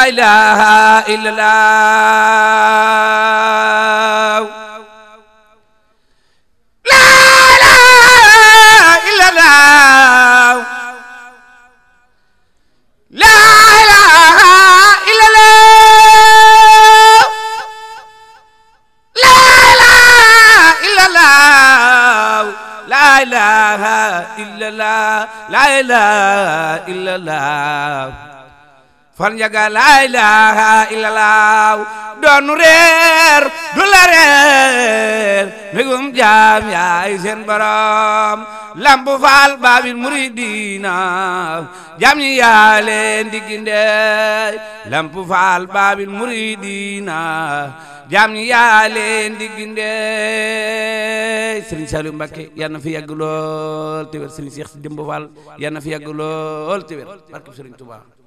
ilaha illallah la ilaha illallah la ilaha illallah la ilaha illallah la ilaha illallah la ilaha illallah far njaga la ilaha illallah doonu reer du la reer mbégum jaam yaay seen borom lamp faal baabil muridina jaam ñi yaa leen di ginde lamp faal baabil muridina jaam ñi yaa leen di ginde Serigne Saliou Mbacké yal na fi yàgg lool te wér Serigne Cheikh Demba Fall yal na fi yàgg lool te wér barke Serigne Touba